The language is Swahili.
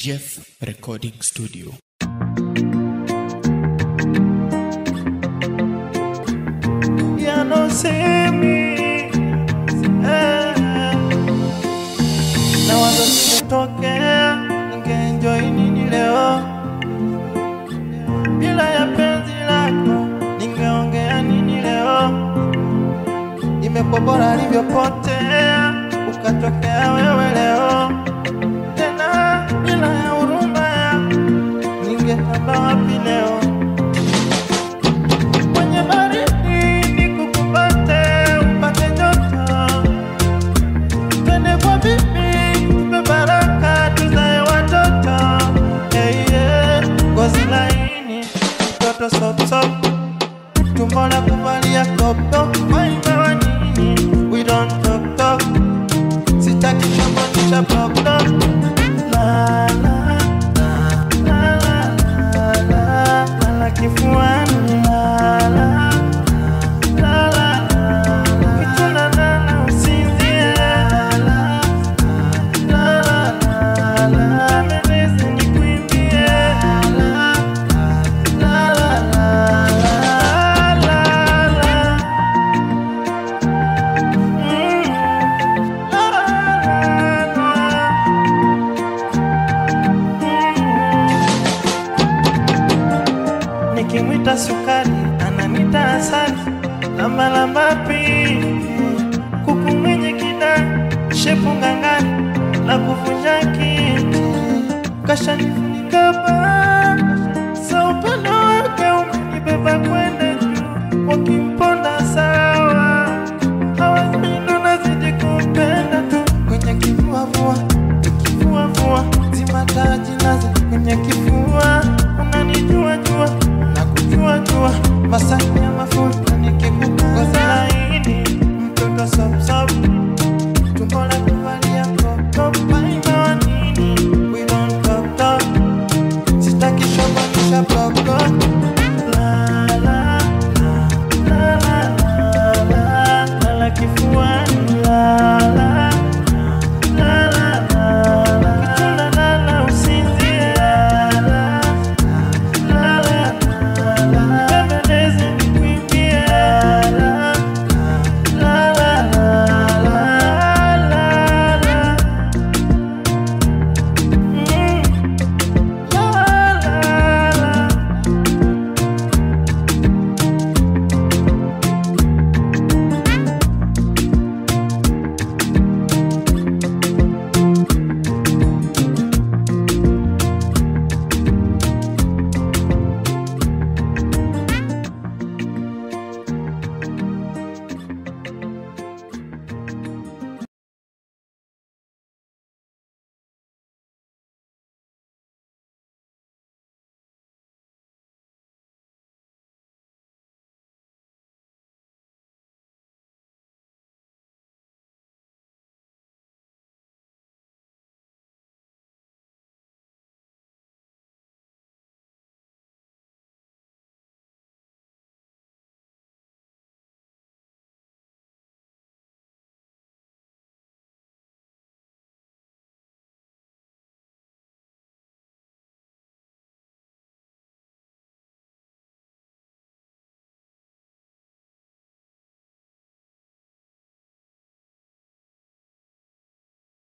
Jeff Recording Studio. yanosemi eh, na wazo singetokea ningeenjoy nini leo bila ya penzi lako ningeongea nini leo imekuwa bora alivyopotea ukatokea wewe leo tena bila ya huruma yako ningetamba wapi leo kwenye baridi nikukupate upate joto, twende kwa bibi tupe baraka tuzae watoto hey, yeah. ngozi laini mtoto sopsop tumbo la kuvalia kopto waimba wa nini we don't talk talk sitaki chombo ni cha popcorn la la la la la la la la kifuani la la la la la kituna lala usinzie la la la la la melezi nikuimbie la la la la la la la Mm. La la la nikimwita sukari ananita asali lambalamba pipi kuku mwenye kida shepu ngangani la kuvunja kiti kashanifunika ba sa upendo wake umenibeba kwenda juu wakimponda sawa hawazino nazidi kumpenda tu kwenye kivuavua kivuavua zimataji